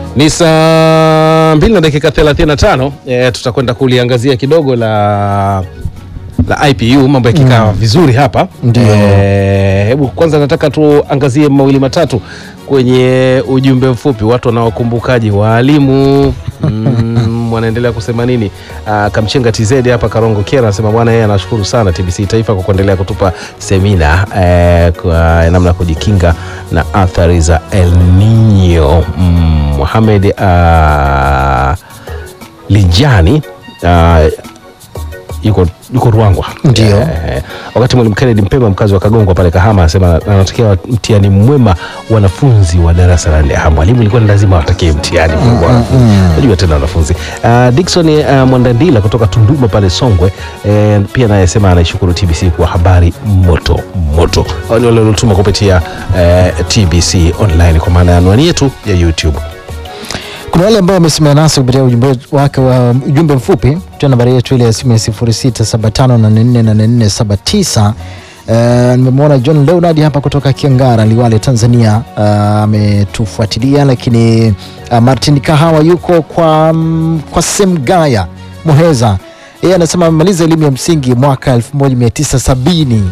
Ni saa mbili na dakika 35. E, tutakwenda kuliangazia kidogo la la IPU mambo yakikaa vizuri hapa. Ndio. E, hebu kwanza nataka tuangazie mawili matatu kwenye ujumbe mfupi, watu wanaokumbukaji waalimu mm, wanaendelea kusema nini? Ah, Kamchenga TZ hapa Karongo Kera anasema bwana, yeye anashukuru sana TBC Taifa kwa kuendelea kutupa semina eh, kwa namna ya kujikinga na athari za El Nino. Mm, Mohamed ah, Lijani ah, yuko yuko Ruangwa Ndio. Eh, wakati mwalimu Kennedy Mpemba mkazi wa Kagongwa pale Kahama anasema anatakia mtihani mwema wanafunzi wa darasa la nne. Ah, mwalimu ilikuwa ni lazima watakie mtihani mwema wanafunzi. Unajua tena wanafunzi. Uh, Dickson uh, Mwandandila kutoka Tunduma pale Songwe eh, pia naye sema anaishukuru TBC kwa habari moto moto. Hao ni wale waliotuma kupitia eh, TBC online kwa maana ya anwani yetu ya YouTube. Kuna wale ambao wamesimama nasi kupitia ujumbe wake wa ujumbe mfupi kupitia nambari yetu ile ya simu ya 0675444479. Uh, nimemwona John Leonard hapa kutoka Kiangara, Liwale, Tanzania uh, ametufuatilia, lakini uh, Martin Kahawa yuko kwa, mm, kwa Semgaya Muheza, yeye anasema amemaliza elimu ya msingi mwaka 1970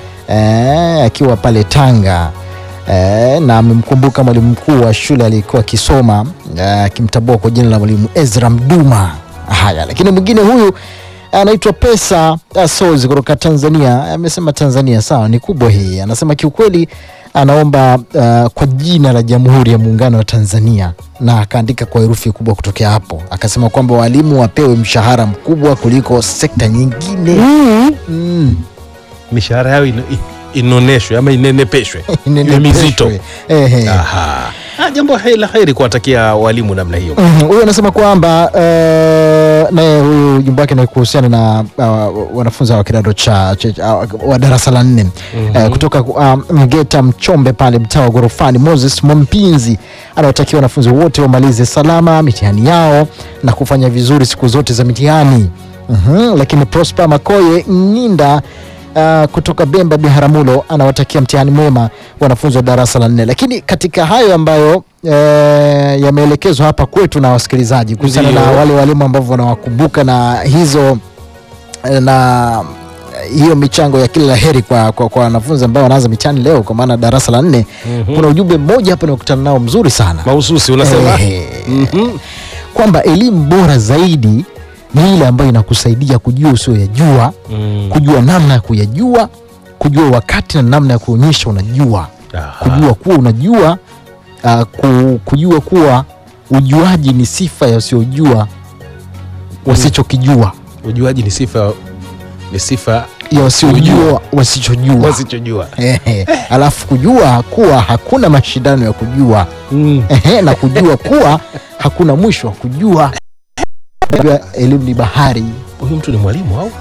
eh, akiwa pale Tanga eh, na amemkumbuka mwalimu mkuu wa shule aliyekuwa akisoma eh, akimtambua kwa jina la mwalimu Ezra Mduma. Haya, lakini mwingine huyu anaitwa Pesa Sozi kutoka Tanzania, amesema Tanzania sawa, ni kubwa hii. Anasema kiukweli anaomba uh, kwa jina la Jamhuri ya Muungano wa Tanzania, na akaandika kwa herufi kubwa kutokea hapo, akasema kwamba walimu wapewe mshahara mkubwa kuliko sekta nyingine mm. Mishahara yao ino- i- inoneshwe ama inenepeshwe iwe mizito. Ehe. Aha. Ah, jambo he- la heri kuwatakia walimu namna hiyo. Mhm, huyu anasema kwamba eh, naye huyu jumba wake ni kuhusiana na uh, wanafunzi wa kidato cha, cha, cha wa darasa la nne Eh, kutoka uh, Mgeta Mchombe pale mtaa wa Gorofani. Moses Mwampinzi anawatakia wanafunzi wote wamalize salama mitihani yao na kufanya vizuri siku zote za mitihani. Mhm, lakini Prosper Makoye Nginda Uh, kutoka Bemba Biharamulo anawatakia mtihani mwema wanafunzi wa darasa la nne. Lakini katika hayo ambayo eh, yameelekezwa hapa kwetu na wasikilizaji kuhusiana na Ndio. wale walimu ambao wanawakumbuka na hizo eh, na hiyo michango ya kila la heri kwa kwa kwa wanafunzi ambao wanaanza mitihani leo kwa maana darasa la nne. Kuna ujumbe mmoja hapa nimekutana nao mzuri sana Mahususi unasema? Eh, Mhm. kwamba elimu bora zaidi ni ile ambayo inakusaidia kujua usioyajua Mm. kujua namna ya kuyajua, kujua wakati na namna ya kuonyesha unajua, Aha. kujua kuwa unajua, uh, ku, kujua kuwa ujuaji ni sifa ya wasiojua wasichokijua, Ujuaji ni sifa ni sifa ya wasiojua wasichojua. wasichojua. Ehe. Alafu kujua kuwa hakuna mashindano ya kujua Mm. Ehe, na kujua kuwa hakuna mwisho wa kujua. Kujua elimu ni bahari, Huyu mtu ni mwalimu au?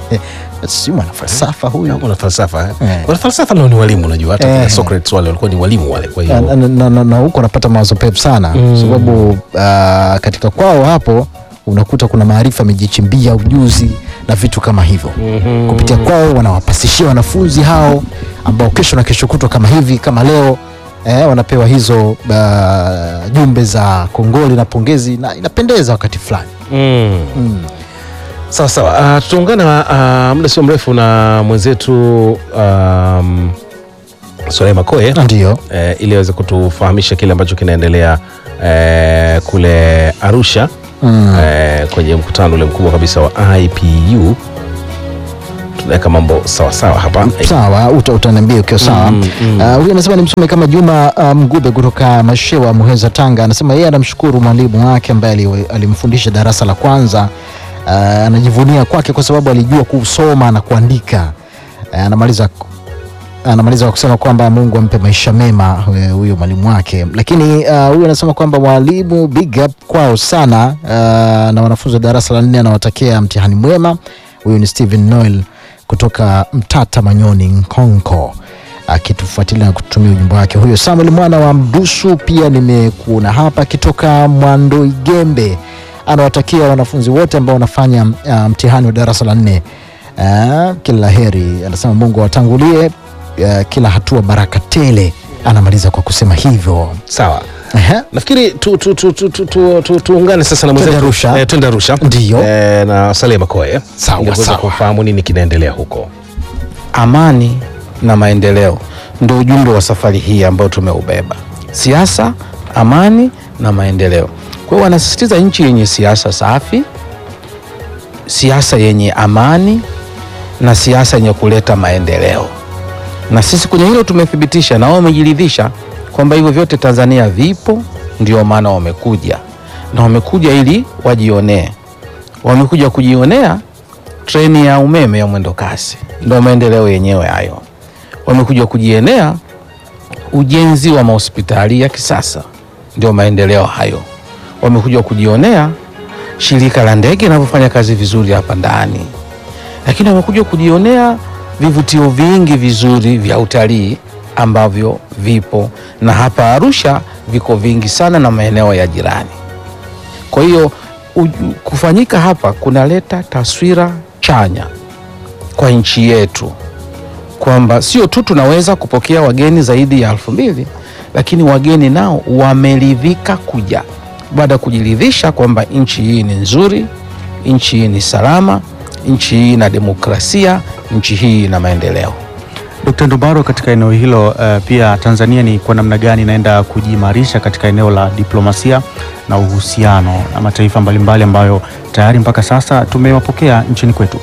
si mwana falsafa huyu. Mwana falsafa. eh? Eh. Wana falsafa nao ni walimu unajua hata Eh. kina Socrates wale walikuwa ni walimu wale kwa na, hiyo. na, na, na, na huko napata mawazo pepu sana Mm. sababu uh, katika kwao hapo unakuta kuna maarifa amejichimbia ujuzi na vitu kama hivyo Mhm. kupitia kwao wanawapasishia wanafunzi hao ambao kesho na kesho kutwa kama hivi kama leo eh, wanapewa hizo uh, jumbe za kongoli na pongezi na inapendeza wakati fulani Mm. mm. Sawa sawa. Uh, tutaungana uh, muda sio mrefu na mwenzetu um, Soleh Makoye ndio eh, ili aweze kutufahamisha kile ambacho kinaendelea eh, kule Arusha mm. eh, kwenye mkutano ule mkubwa kabisa wa IPU. Tunaweka mambo sawa sawa hapa. sawa uta, utaniambia ukiwa sawa Mm, mm. Uh, huyu anasema ni msome kama Juma uh, Mgube kutoka Mashewa Muheza Tanga anasema yeye anamshukuru mwalimu wake ambaye ali- alimfundisha darasa la kwanza uh, anajivunia kwake kwa sababu alijua kusoma na kuandika uh, anamaliza anamaliza kwa kusema kwamba Mungu ampe maisha mema eh, huyo mwalimu wake. Lakini uh, huyu anasema kwamba mwalimu big up kwao sana uh, na wanafunzi wa darasa la nne anawatakia mtihani mwema. Huyu ni Steven Noel kutoka Mtata Manyoni Nkonko akitufuatilia na kutumia ujumbe wake. Huyo Samuel mwana wa Mdusu pia nimekuona hapa akitoka Mwandoigembe, anawatakia wanafunzi wote ambao wanafanya uh, mtihani wa darasa la nne uh, kila la heri. Anasema Mungu awatangulie uh, kila hatua baraka tele. Anamaliza kwa kusema hivyo. Sawa. Ehe. nafikiri tu, tu, tu, tu, tu, tu, tu, tuungane sasa na mwenzetu Arusha. eh, twende Arusha Ndiyo. eh, na Saleh Makoe Sawa, ili kuweza sawa. kufahamu nini kinaendelea huko. amani na maendeleo ndio ujumbe wa safari hii ambao tumeubeba siasa amani na maendeleo kwa hiyo wanasisitiza nchi yenye siasa safi siasa yenye amani na siasa yenye kuleta maendeleo na sisi kwenye hilo tumethibitisha na wao wamejiridhisha kwamba hivyo vyote tanzania vipo ndio maana wamekuja na wamekuja ili wajionee wamekuja kujionea treni ya umeme ya mwendo kasi, ndo maendeleo yenyewe hayo. Wamekuja kujienea ujenzi wa mahospitali ya kisasa, ndio maendeleo hayo. Wamekuja kujionea shirika la ndege linavyofanya kazi vizuri hapa ndani, lakini wamekuja kujionea vivutio vingi vizuri vya utalii ambavyo vipo na hapa Arusha viko vingi sana na maeneo ya jirani. Kwa hiyo uju- kufanyika hapa kunaleta taswira chanya kwa nchi yetu kwamba sio tu tunaweza kupokea wageni zaidi ya elfu mbili lakini wageni nao wameridhika kuja baada ya kujiridhisha kwamba nchi hii ni nzuri, nchi hii ni salama, nchi hii ina demokrasia, nchi hii ina maendeleo. Dkt. Ndumbaro, katika eneo hilo uh, pia Tanzania ni kwa namna gani inaenda kujiimarisha katika eneo la diplomasia na uhusiano na mataifa mbalimbali ambayo tayari mpaka sasa tumewapokea nchini kwetu?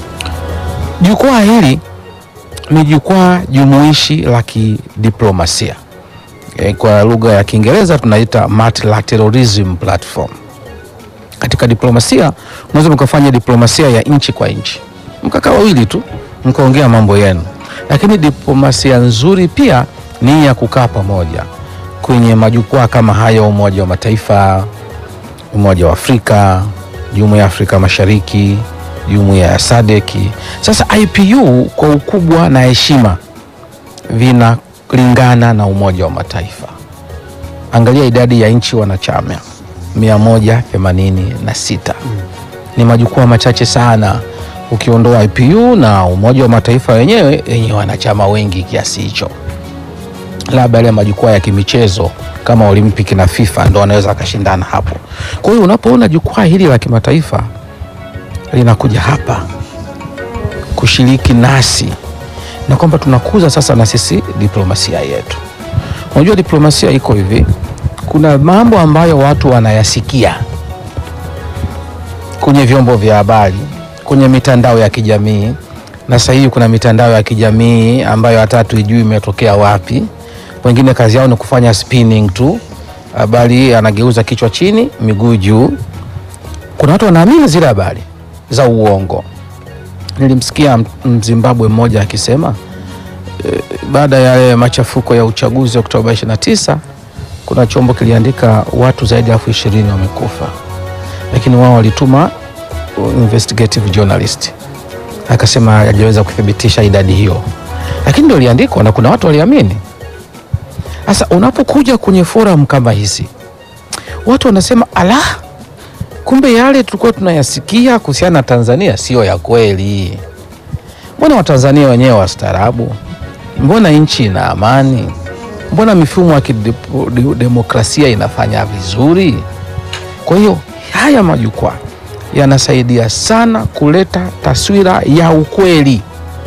Jukwaa hili ni jukwaa jumuishi la kidiplomasia e, kwa lugha ya Kiingereza tunaita multilateralism platform. Katika diplomasia unaweza mkafanya diplomasia ya nchi kwa nchi, mkakaa wawili tu mkaongea mambo yenu, lakini diplomasia nzuri pia ni ya kukaa pamoja kwenye majukwaa kama haya, Umoja wa Mataifa, Umoja wa Afrika, Jumuiya ya Afrika Mashariki, Jumuiya ya SADC. Sasa IPU kwa ukubwa na heshima vinalingana na Umoja wa Mataifa. Angalia idadi ya nchi wanachama 186. Ni majukwaa machache sana ukiondoa IPU na Umoja wa Mataifa wenyewe yenye wanachama wengi kiasi hicho labda yale majukwaa ya kimichezo kama Olimpiki na FIFA ndo wanaweza wakashindana hapo. Kwa hiyo unapoona jukwaa hili la kimataifa linakuja hapa kushiriki nasi na kwamba tunakuza sasa na sisi diplomasia yetu. Unajua diplomasia iko hivi, kuna mambo ambayo watu wanayasikia kwenye vyombo vya habari, kwenye mitandao ya kijamii, na sasa hivi kuna mitandao ya kijamii ambayo hata hatuijui imetokea wapi. Wengine kazi yao ni kufanya spinning tu, habari anageuza kichwa chini, miguu juu. Kuna watu wanaamini zile habari za uongo. Nilimsikia M- Mzimbabwe mmoja akisema e, baada ya yale machafuko ya uchaguzi Oktoba 29 kuna chombo kiliandika watu zaidi ya elfu ishirini wamekufa, lakini wao walituma uh, investigative journalist akasema hajaweza kuthibitisha idadi hiyo, lakini ndio iliandikwa na kuna watu waliamini. Sasa unapokuja kwenye forum kama hizi, watu wanasema ala, kumbe yale tulikuwa tunayasikia kuhusiana na Tanzania sio ya kweli. Mbona Watanzania wenyewe wastaarabu? Mbona nchi ina amani? Mbona mifumo ya kidemokrasia inafanya vizuri? Kwa hiyo haya majukwaa yanasaidia sana kuleta taswira ya ukweli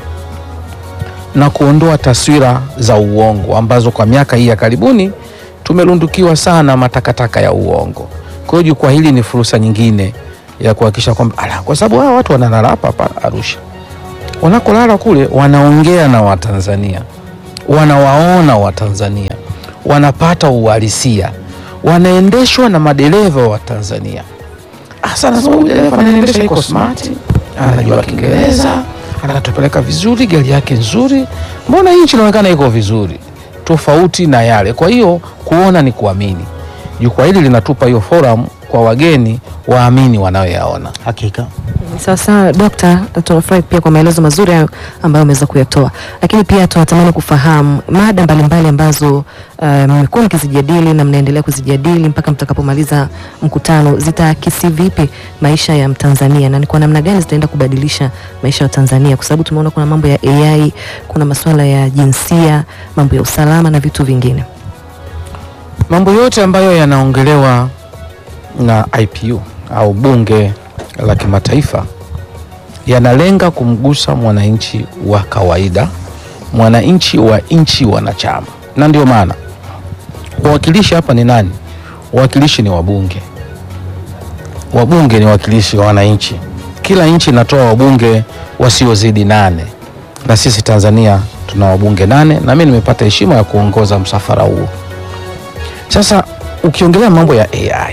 na kuondoa taswira za uongo ambazo kwa miaka hii ya karibuni tumerundukiwa sana matakataka ya uongo. Kwa hiyo jukwaa hili ni fursa nyingine ya kuhakikisha kwamba ala, kwa sababu hawa watu wanalala hapa hapa Arusha, wanakolala kule wanaongea na Watanzania, wanawaona Watanzania, wanapata uhalisia, wanaendeshwa na madereva wa Tanzania. Hasa nasema huyu dereva anaendesha iko smart, anajua Kiingereza, anatupeleka vizuri, gari yake nzuri, mbona hii nchi inaonekana iko vizuri, tofauti na yale. Kwa hiyo kuona ni kuamini. Jukwaa hili linatupa hiyo forum kwa wageni waamini wanayoyaona. Hakika. Sawa sawa Dokta, tunafurahi pia kwa maelezo mazuri hayo ambayo umeweza kuyatoa, lakini pia tunatamani kufahamu mada mbalimbali ambazo uh, mmekuwa mkizijadili na mnaendelea kuzijadili mpaka mtakapomaliza mkutano, zitaakisi vipi maisha ya Mtanzania na ni kwa namna gani zitaenda kubadilisha maisha ya Tanzania, kwa sababu tumeona kuna mambo ya AI, kuna masuala ya jinsia, mambo ya usalama na vitu vingine. mambo yote ambayo yanaongelewa na IPU au bunge la kimataifa yanalenga kumgusa mwananchi wa kawaida, mwananchi wa nchi wanachama, na ndio maana wawakilishi hapa ni nani? Wawakilishi ni wabunge. Wabunge ni wawakilishi wa wananchi. Kila nchi inatoa wabunge wasiozidi nane, na sisi Tanzania tuna wabunge nane, na mimi nimepata heshima ya kuongoza msafara huo. Sasa ukiongelea mambo ya AI,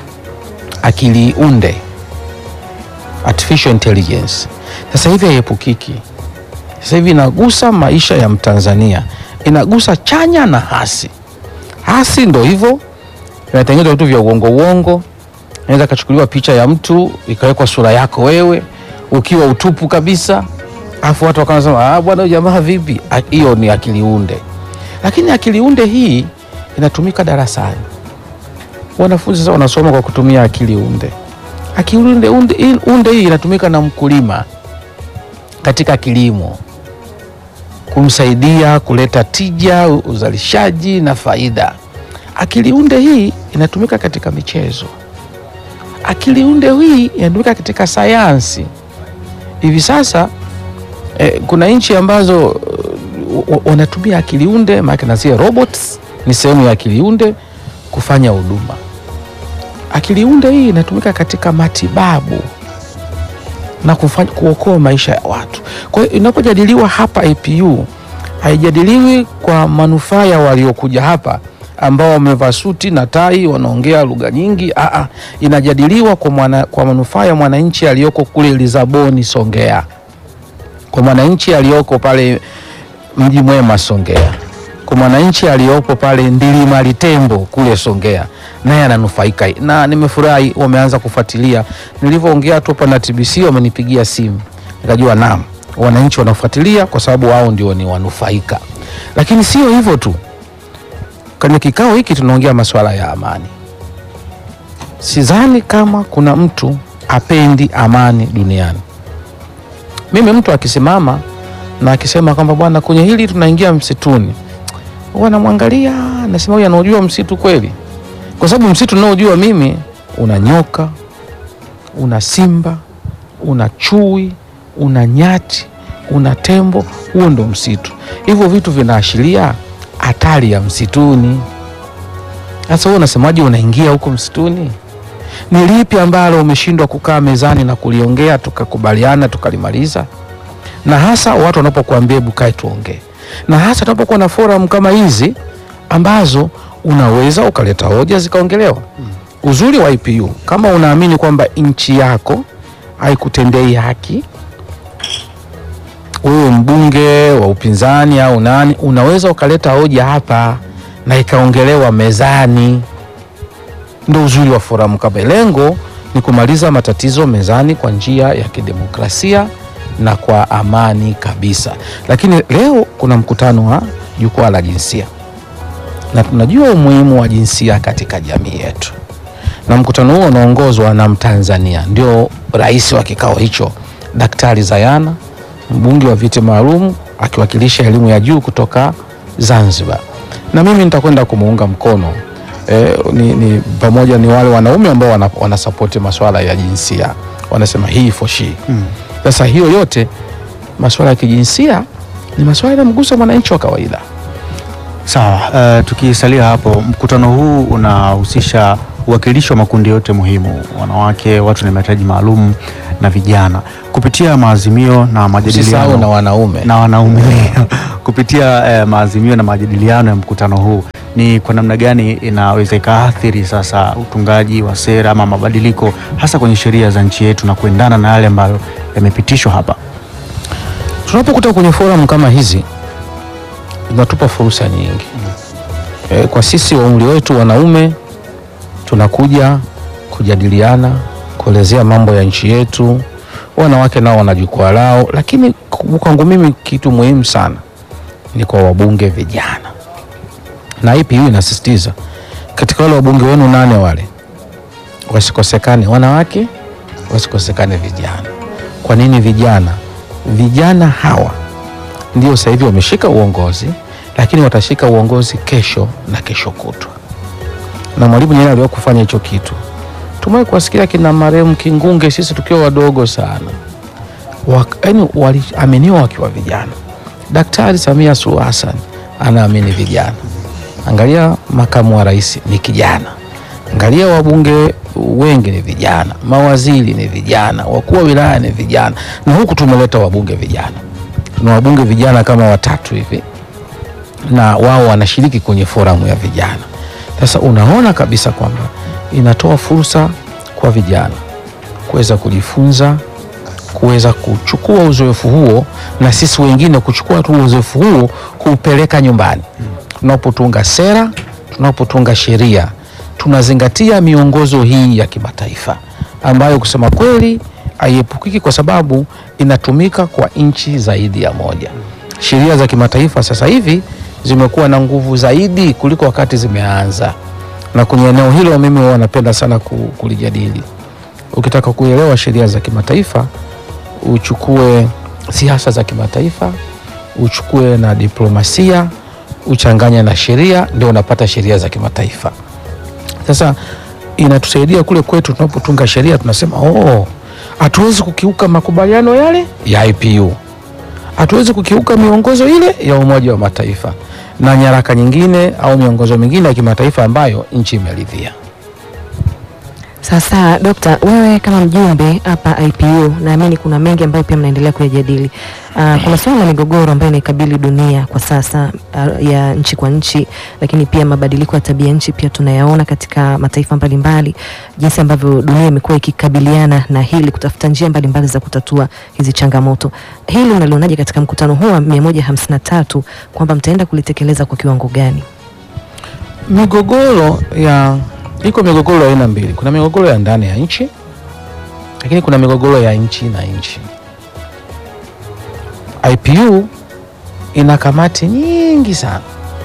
akili unde, artificial intelligence, sasa hivi haiepukiki. Sasa hivi inagusa maisha ya Mtanzania, inagusa chanya na hasi. Hasi ndo hivyo, inatengenezwa vitu vya uongo uongo, inaweza kachukuliwa picha ya mtu ikawekwa sura yako wewe ukiwa utupu kabisa, afu watu wakaanza sema ah, bwana huyu jamaa vipi? Ah, Hiyo ni akili unde, lakini akili unde hii inatumika darasani. Wanafunzi sasa wanasoma kwa kutumia akili unde. Akili unde, unde, unde hii inatumika na mkulima katika kilimo kumsaidia kuleta tija, uzalishaji na faida. Akili unde hii inatumika katika michezo. Akili unde hii inatumika katika sayansi. Hivi sasa eh, kuna nchi ambazo uh, wa- wanatumia akili unde, maana na zile robots ni sehemu ya akili unde kufanya huduma. Akili unde hii inatumika katika matibabu na kufanya, kuokoa maisha ya watu. Kwa hiyo inapojadiliwa hapa APU haijadiliwi kwa manufaa ya waliokuja hapa ambao wamevaa suti na tai wanaongea lugha nyingi. Aa, inajadiliwa kwa, mwana, kwa manufaa ya mwananchi aliyoko kule Lisaboni Songea, kwa mwananchi aliyoko pale Mji Mwema Songea, kwa mwananchi aliyopo pale Ndilima Litembo kule Songea, naye ananufaika. Na nimefurahi wameanza kufuatilia. Nilivyoongea tu hapa na TBC wamenipigia simu, nikajua naam, wananchi wanafuatilia kwa sababu wao ndio ni wanufaika. Lakini sio hivyo tu, kwenye kikao hiki tunaongea masuala ya amani. Sidhani kama kuna mtu apendi amani duniani. Mimi mtu akisimama na akisema kwamba bwana, kwenye hili tunaingia msituni, huwa namwangalia nasema, huyu anaujua msitu kweli? Kwa sababu msitu unaojua mimi una nyoka, una simba, una chui, una nyati, una tembo. Huo ndo msitu. Hivyo vitu vinaashiria hatari ya msituni. Sasa wewe unasemaje, unaingia huko msituni? Ni lipi ambalo umeshindwa kukaa mezani na kuliongea tukakubaliana tukalimaliza? Na hasa watu wanapokuambia hebu kae tuongee, na hasa tunapokuwa na forum kama hizi ambazo unaweza ukaleta hoja zikaongelewa. Uzuri wa IPU kama unaamini kwamba nchi yako haikutendei haki, wewe mbunge wa upinzani au nani, unaweza ukaleta hoja hapa na ikaongelewa mezani. Ndo uzuri wa forum kama hii. Lengo ni kumaliza matatizo mezani kwa njia ya kidemokrasia na kwa amani kabisa. Lakini leo kuna mkutano wa jukwaa la jinsia, na tunajua umuhimu wa jinsia katika jamii yetu, na mkutano huo unaongozwa na Mtanzania, ndio rais wa kikao hicho, Daktari Zayana, mbunge wa viti maalum akiwakilisha elimu ya juu kutoka Zanzibar, na mimi nitakwenda kumuunga mkono e, ni, ni pamoja ni wale wanaume ambao wana, wanasapoti masuala ya jinsia, wanasema hii for she. Sasa hiyo yote masuala ya kijinsia ni masuala yanamgusa mwananchi wa kawaida. Sawa, uh, tukisalia hapo, mkutano huu unahusisha uwakilishi wa makundi yote muhimu, wanawake, watu na mahitaji maalum na vijana, kupitia maazimio na Usisahau majadiliano na wanaume na wanaume kupitia eh, maazimio na majadiliano ya mkutano huu, ni kwa namna gani inaweza ikaathiri sasa utungaji wa sera ama mabadiliko hasa kwenye sheria za nchi yetu na kuendana na yale ambayo yamepitishwa hapa? tunapokuta kwenye forum kama hizi inatupa fursa nyingi e, kwa sisi wa umri wetu wanaume tunakuja kujadiliana kuelezea mambo ya nchi yetu. Wanawake nao wana jukwaa lao, lakini ku- kwangu mimi kitu muhimu sana ni kwa wabunge vijana, na IPU inasisitiza katika wale wabunge wenu nane wale wasikosekane wanawake, wasikosekane vijana. Kwa nini vijana? Vijana hawa ndio sasa hivi wameshika uongozi, lakini watashika uongozi kesho na kesho kutwa. na Mwalimu Nyerere aliwahi kufanya hicho kitu. Tumewahi kuwasikia kina marehemu Kingunge, sisi tukiwa wadogo sana, yaani waliaminiwa wakiwa vijana. Daktari Samia Suluhu Hassan anaamini vijana. Angalia makamu wa rais ni kijana, angalia wabunge wengi ni vijana, mawaziri ni vijana, wakuu wa wilaya ni vijana, na huku tumeleta wabunge vijana. Tuna wabunge vijana kama watatu hivi, na wao wanashiriki kwenye foramu ya vijana. Sasa unaona kabisa kwamba inatoa fursa kwa vijana kuweza kujifunza, kuweza kuchukua uzoefu huo, na sisi wengine kuchukua tu uzoefu huo kuupeleka nyumbani. Tunapotunga sera, tunapotunga sheria, tunazingatia miongozo hii ya kimataifa ambayo kusema kweli haiepukiki kwa sababu inatumika kwa nchi zaidi ya moja. Sheria za kimataifa sasa hivi zimekuwa na nguvu zaidi kuliko wakati zimeanza, na kwenye eneo hilo mimi huwa napenda sana ku- kulijadili. Ukitaka kuelewa sheria za kimataifa, uchukue siasa za kimataifa, uchukue na diplomasia, uchanganye na sheria, ndio unapata sheria za kimataifa. Sasa inatusaidia kule kwetu tunapotunga sheria, tunasema oh, hatuwezi kukiuka makubaliano yale ya IPU, hatuwezi kukiuka miongozo ile ya Umoja wa Mataifa na nyaraka nyingine au miongozo mingine ya kimataifa ambayo nchi imeridhia. Sasa Dokta, wewe kama mjumbe hapa IPU, naamini kuna mengi ambayo pia mnaendelea kuyajadili. Uh, kuna suala la migogoro ambayo inaikabili dunia kwa sasa uh, ya nchi kwa nchi, lakini pia mabadiliko ya tabia nchi pia tunayaona katika mataifa mbalimbali, jinsi ambavyo dunia imekuwa ikikabiliana na hili, kutafuta njia mbalimbali za kutatua hizi changamoto. Hili unalionaje katika mkutano huu wa 153 kwamba mtaenda kulitekeleza kwa kiwango gani? Migogoro ya iko migogoro ya aina mbili. Kuna migogoro ya ndani ya nchi, lakini kuna migogoro ya nchi na nchi. IPU ina kamati nyingi sana.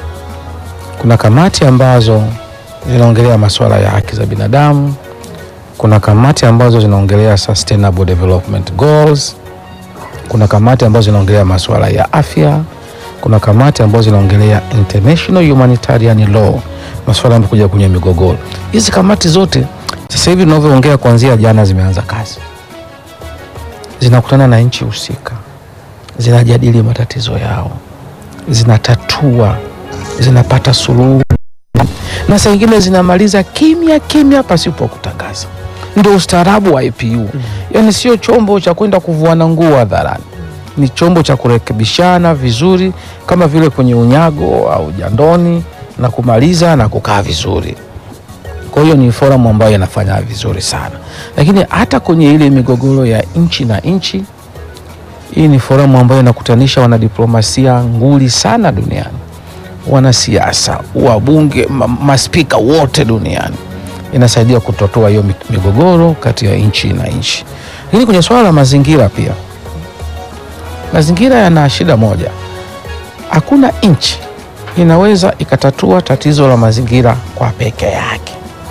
Kuna kamati ambazo zinaongelea masuala ya haki za binadamu, kuna kamati ambazo zinaongelea sustainable development goals, kuna kamati ambazo zinaongelea masuala ya afya, kuna kamati ambazo zinaongelea international humanitarian law, masuala yanayokuja kwenye migogoro. Hizi kamati zote sasa hivi tunavyoongea, kuanzia jana zimeanza kazi, zinakutana na nchi husika, zinajadili matatizo yao, zinatatua, zinapata suluhu, na saa ingine zinamaliza kimya kimya pasipo kutangaza. Ndio ustaarabu wa IPU. Yaani sio chombo cha kwenda kuvuana nguo hadharani, ni chombo cha kurekebishana vizuri, kama vile kwenye unyago au jandoni, na kumaliza na kukaa vizuri. Kwa hiyo ni forum ambayo inafanya vizuri sana, lakini hata kwenye ile migogoro ya nchi na nchi, hii ni forum ambayo inakutanisha wanadiplomasia nguli sana duniani, wanasiasa, wabunge, ma- maspika wote duniani. Inasaidia kutotoa hiyo mi- migogoro kati ya nchi na nchi. Lakini kwenye swala la mazingira pia, mazingira yana shida moja, hakuna nchi inaweza ikatatua tatizo la mazingira kwa peke yake,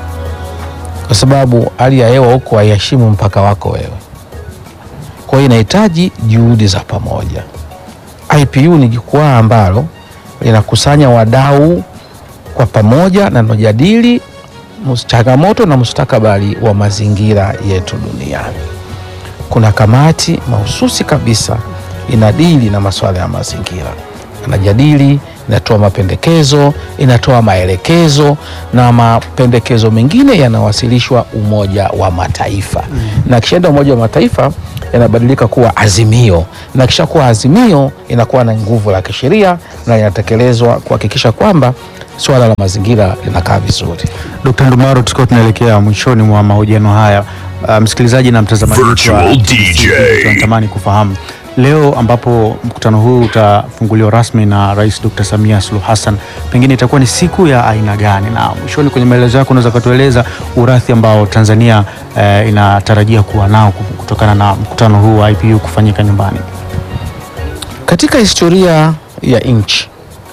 kwa sababu hali ya hewa huko haiheshimu mpaka wako wewe. Kwa hiyo inahitaji juhudi za pamoja. IPU ni jukwaa ambalo linakusanya wadau kwa pamoja na linajadili mus- changamoto na mustakabali wa mazingira yetu duniani. Kuna kamati mahususi kabisa inadili na masuala ya mazingira, inajadili, inatoa mapendekezo, inatoa maelekezo na mapendekezo mengine yanawasilishwa Umoja wa Mataifa na kishaenda Umoja wa Mataifa yanabadilika kuwa azimio, na kisha kuwa azimio inakuwa na nguvu la kisheria na inatekelezwa kuhakikisha kwamba suala la mazingira linakaa vizuri. Dkt. Ndumaro, tukiwa tunaelekea mwishoni mwa mahojiano haya, uh, msikilizaji na mtazamaji wetu wa Virtual TBC DJ. tunatamani kufahamu leo ambapo mkutano huu utafunguliwa rasmi na Rais Dr. Samia Suluhu Hassan, pengine itakuwa ni siku ya aina gani? Na mwishoni kwenye maelezo yako unaweza kutueleza urathi ambao Tanzania eh, inatarajia kuwa nao kutokana na mkutano huu wa IPU kufanyika nyumbani. Katika historia ya nchi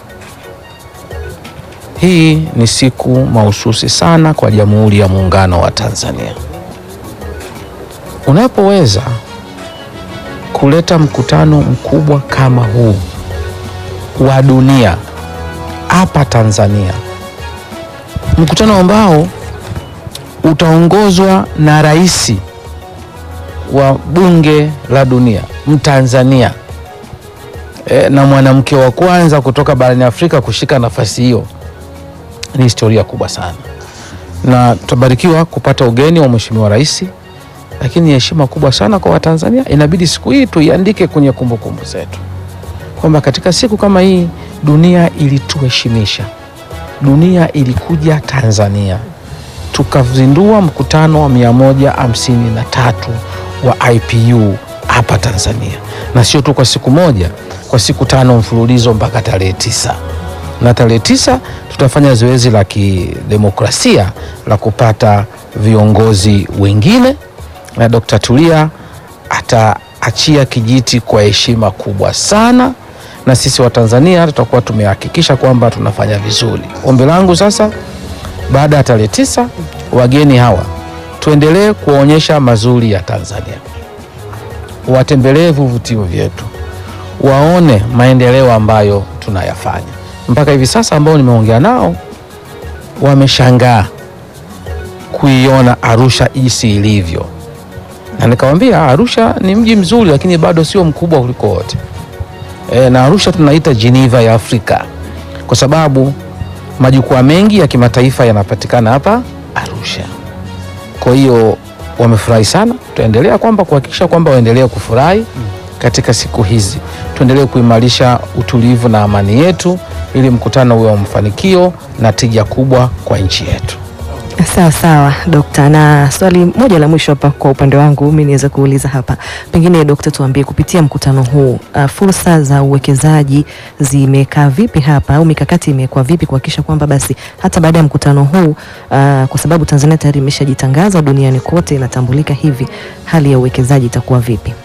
hii ni siku mahususi sana kwa Jamhuri ya Muungano wa Tanzania. Unapoweza kuleta mkutano mkubwa kama huu wa dunia hapa Tanzania, mkutano ambao utaongozwa na rais wa bunge la dunia Mtanzania e, na mwanamke wa kwanza kutoka barani Afrika kushika nafasi hiyo. Ni historia kubwa sana, na tutabarikiwa kupata ugeni wa mheshimiwa rais, lakini ni heshima kubwa sana kwa Watanzania. Inabidi siku hii tuiandike kwenye kumbukumbu zetu kwamba katika siku kama hii dunia ilituheshimisha, dunia ilikuja Tanzania, tukazindua mkutano wa 153 wa IPU hapa Tanzania, na sio tu kwa siku moja, kwa siku tano mfululizo mpaka tarehe tisa na tarehe tisa tutafanya zoezi la kidemokrasia la kupata viongozi wengine, na Dr. Tulia ataachia kijiti kwa heshima kubwa sana, na sisi Watanzania tutakuwa tumehakikisha kwamba tunafanya vizuri. Ombi langu sasa, baada ya tarehe tisa, wageni hawa tuendelee kuwaonyesha mazuri ya Tanzania, watembelee vivutio vyetu, waone maendeleo ambayo tunayafanya mpaka hivi sasa. Ambao nimeongea nao wameshangaa kuiona Arusha jinsi ilivyo, na nikawambia Arusha ni mji mzuri, lakini bado sio mkubwa kuliko wote e, na Arusha tunaita Geneva ya Afrika kwa sababu majukwaa mengi ya kimataifa yanapatikana hapa Arusha. Kwa hiyo wamefurahi sana. Tutaendelea kwamba kuhakikisha kwamba waendelee kufurahi katika siku hizi, tuendelee kuimarisha utulivu na amani yetu, ili mkutano uwe wa mafanikio na tija kubwa kwa nchi yetu. Sawa sawa Dokta, na swali moja la mwisho hapa kwa upande wangu mimi niweza kuuliza hapa, pengine Dokta, tuambie kupitia mkutano huu uh, fursa za uwekezaji zimekaa vipi hapa au mikakati imekuwa vipi kuhakikisha kwamba basi hata baada ya mkutano huu uh, kwa sababu Tanzania tayari imeshajitangaza duniani kote inatambulika hivi, hali ya uwekezaji itakuwa vipi?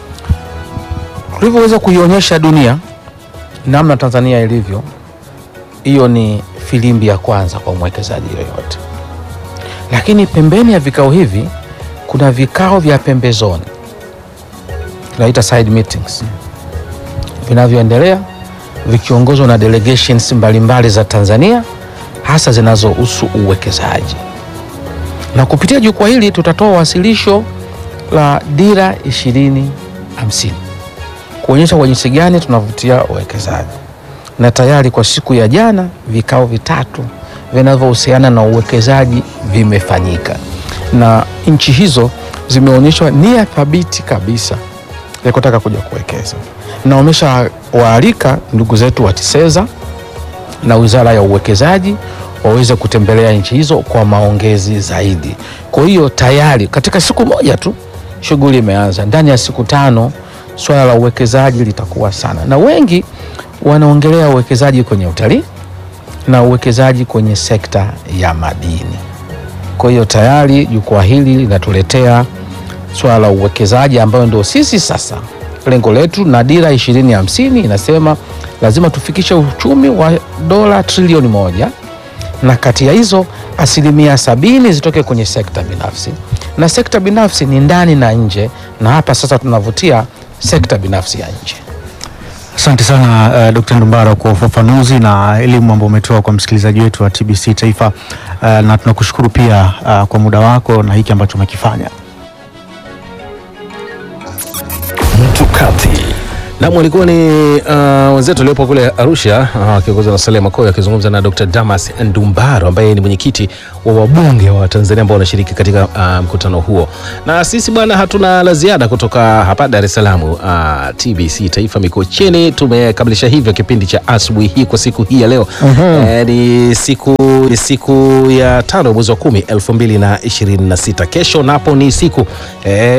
Tulivyoweza kuionyesha dunia namna Tanzania ilivyo, hiyo ni filimbi ya kwanza kwa mwekezaji yoyote lakini pembeni ya vikao hivi kuna vikao vya pembezoni tunaita side meetings vinavyoendelea vikiongozwa na delegations mbalimbali za Tanzania hasa zinazohusu uwekezaji. Na kupitia jukwaa hili tutatoa wasilisho la dira ishirini hamsini kuonyesha kwa jinsi gani tunavutia uwekezaji, na tayari kwa siku ya jana vikao vitatu vinavyohusiana na uwekezaji vimefanyika na nchi hizo zimeonyeshwa nia thabiti kabisa ya kutaka kuja kuwekeza, na wameshawaalika ndugu zetu wa TISEZA na Wizara ya Uwekezaji waweze kutembelea nchi hizo kwa maongezi zaidi. Kwa hiyo tayari katika siku moja tu shughuli imeanza. Ndani ya siku tano swala la uwekezaji litakuwa sana, na wengi wanaongelea uwekezaji kwenye utalii na uwekezaji kwenye sekta ya madini. Kwa hiyo tayari jukwaa hili linatuletea swala la uwekezaji ambayo ndio sisi sasa lengo letu, na dira ishirini hamsini inasema lazima tufikishe uchumi wa dola trilioni moja na kati ya hizo asilimia sabini zitoke kwenye sekta binafsi, na sekta binafsi ni ndani na nje, na hapa sasa tunavutia sekta binafsi ya nje. Asante sana uh, Dr. Ndumbaro kwa ufafanuzi na elimu ambayo umetoa kwa msikilizaji wetu wa TBC Taifa uh, na tunakushukuru pia uh, kwa muda wako na hiki ambacho umekifanya. Mtukati nam walikuwa ni uh, wenzetu waliopo kule Arusha wakiongozwa uh, na Saleh Makoyo akizungumza na Dr. Damas Ndumbaro ambaye ni mwenyekiti wa wabunge wa Tanzania ambao wanashiriki katika uh, mkutano huo. Na sisi bwana, hatuna la ziada kutoka hapa Dar es Salaam. Uh, TBC Taifa Mikocheni tumekamilisha hivyo kipindi cha asubuhi hii kwa siku hii ya leo. Eh, ni siku ni siku ya tano mwezi wa kumi elfu mbili na ishirini na sita. Kesho napo ni siku eh,